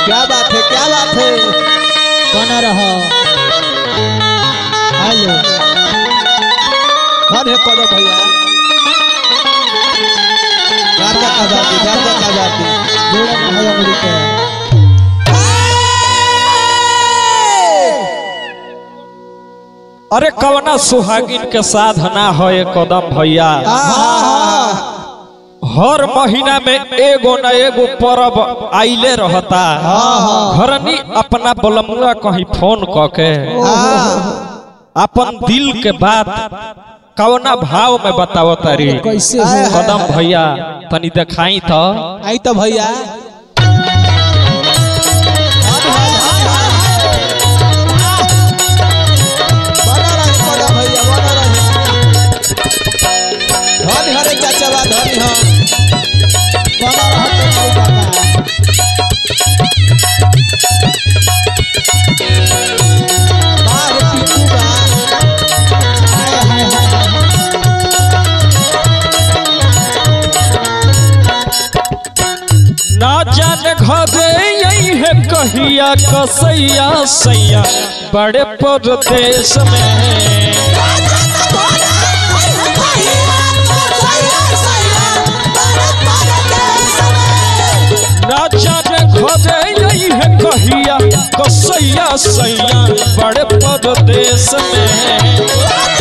क्या बात है क्या बात है बना रहो हेलो कौन है कौन भैया गार्दा का बाती गार्दा का बाती जोड़ा ना है अमेरिका अरे कवना सुहागिन के साधना है ये कदम भैया हर महीना में एगो न एगो परब आइले रहता घरनी अपना बलमुआ कहीं फोन क के अपन दिल के बात कवना भाव में बताओ तारी कैसे हो कदम भैया तनी दिखाई तो आई तो भैया बना रहे कदम भैया बना रहे धनी हरे चाचा बा धनी हम बना रहो तो कोई बात बाहर पीकू बा हाय हाय हाय ना जाने घरे यही है कहिया कसैया सैया बड़े परदेश में ना जाने घरे यही है कहिया कसैया सैया बड़े परदेश में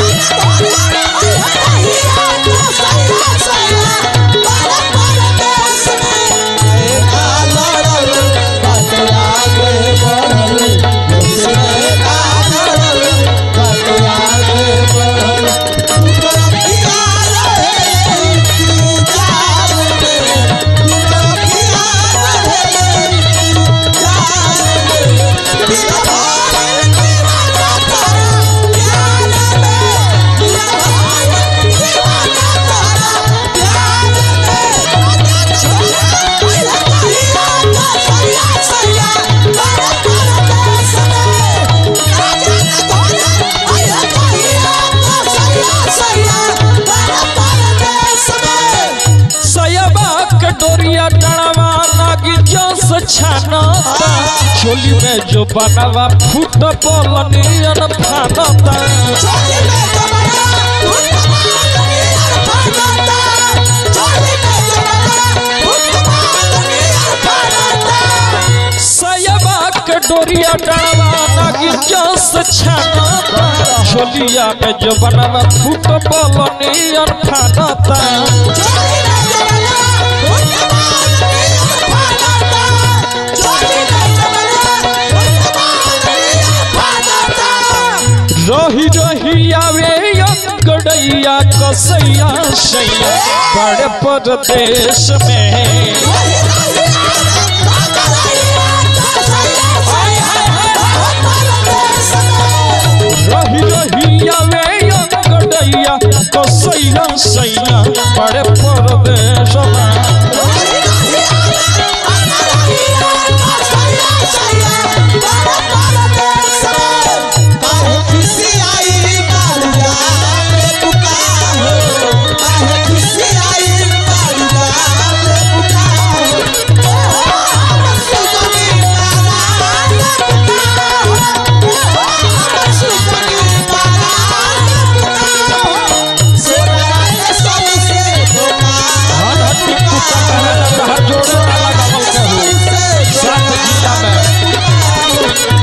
सयबा के डोरिया डड़वा नागी जोस छानता चोली में जो बनवा फूट बोलनियन फानता सयबा के डोरिया डड़वा नागी जोस छानता चोलिया में जो बनवा फूट बोलनियन फानता रही रही आवे गड़ैया कसैया सैया बड़े परदेश में रही रही आवे गड़ैया कसैया सैया बड़े परदेश में हर हट्टी कुत्ता कहला तो हर जोड़े वाला गमल के हो सात जिला में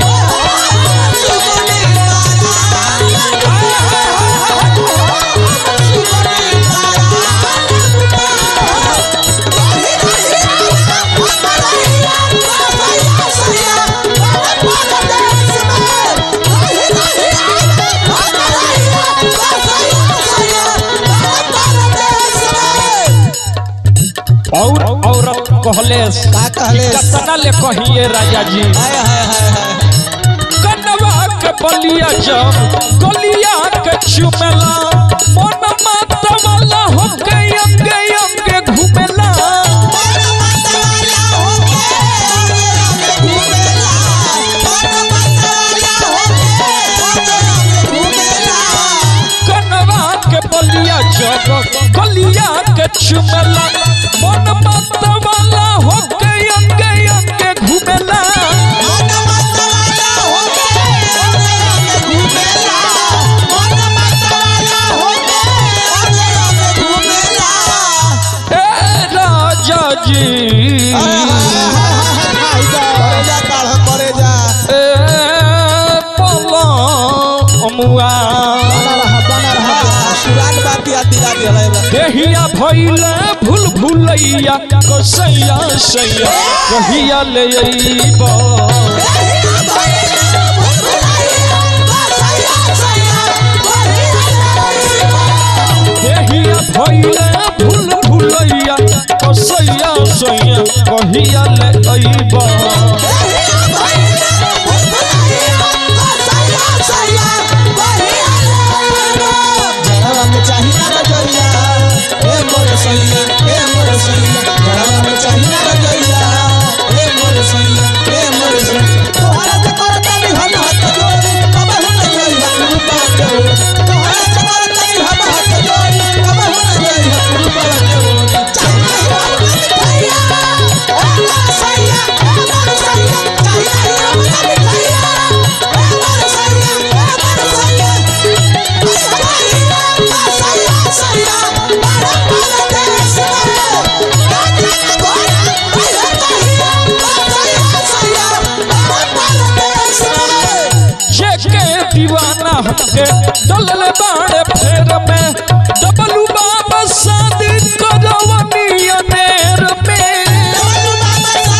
और औरत कहले का कहले कतना ले कहिए राजा जी हाय हाय हाय हाय कनवा के बलिया जब गलिया के चुमेला मन मात वाला हो के अंगे अंगे घुमेला कनवा के बलिया जब गलिया के चुमेला मन मात वाला हो के अंगे अंगे घुमेला जी करे जा काढ़ करे जा ए पलमुआ सुराग बाती आती आती हलाई बा देहिया भइले भूल भूलैया कसैया सैया कहिया ले अइबा देहिया भइले भूल भूलैया कसैया सैया कहिया ले अइबा जड़वा में चाहिए रजैया ए मोर सैया ए मोर सैया जड़वा में चाहिए रजैया ए मोर सैया ए मोर सैया तोहरा से करता भी हम हाथ जोड़ी कब हम नहीं रूपा के तोहरा से करता भी हम हाथ जोड़ी कब हम नहीं रूपा के जेके दीवाना हमके डलल बाड़े फेर में डबलू बाबा शादी करवनी अनेर में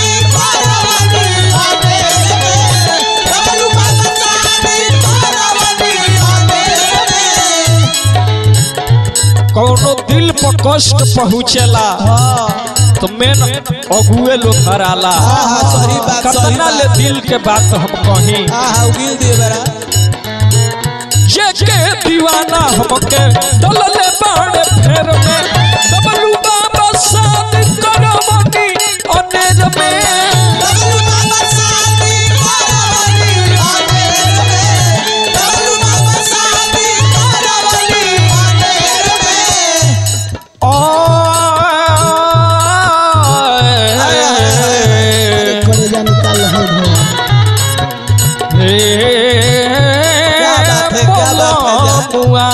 कौनो दिल पर कष्ट पहुँचेला तो मेन अगुए लोग हराला हाँ, हाँ, सही बात, सही कतना ले बात। दिल के बात हम कहीं हाँ हाँ उगिल दिए बरा जेके दीवाना हमके डलले बाड़े फेर में डबलू बाबा शादी करवनी अनेर में आए कलेजा निकाल रहे भैया बात है, क्या बात है, बुआ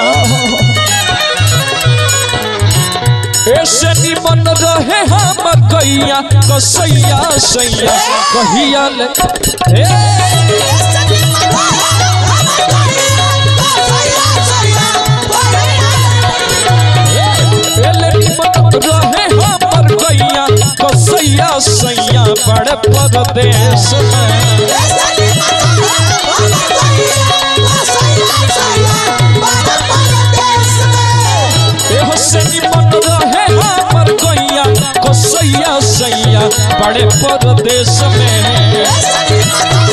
ऐसे निमन रहे हमर कैया कसैया सैया कहिया ले ए, एले निमन रहे हमर कैया कसैया सैया बड़े परदेश में एहो से निमन रहे हमर कैया कसैया सैया बड़े परदेश में Essa